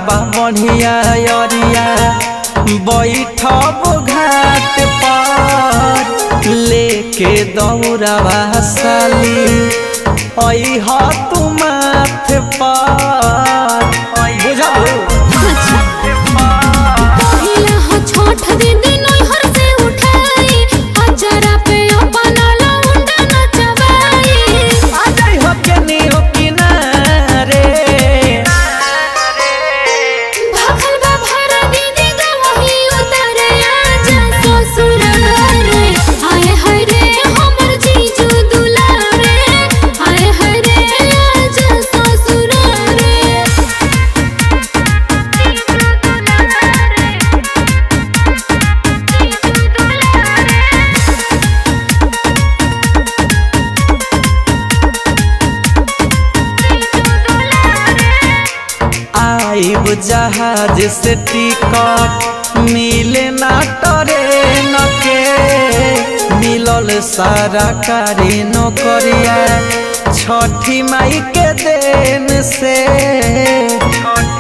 बा बढ़िया अरिया बैठब घाट पर लेके दौड़ावा साली अह तू माथ पर बुझल पहिला हो छोट दीदी नैहर से उठाई अचरा पे अपन लौंडा नचवाई आजाई हो के नियो किनारे भागल बा भरा दीदी गवही उतरे आजा ससुर रे आए हाय रे हमर जीजू दुलारे आए हाय रे आजा ससुर रे आइब जहाज से टिकट मिले ना ट्रेन के मिलल सारा कारी नौकरिया छठी माई के देन से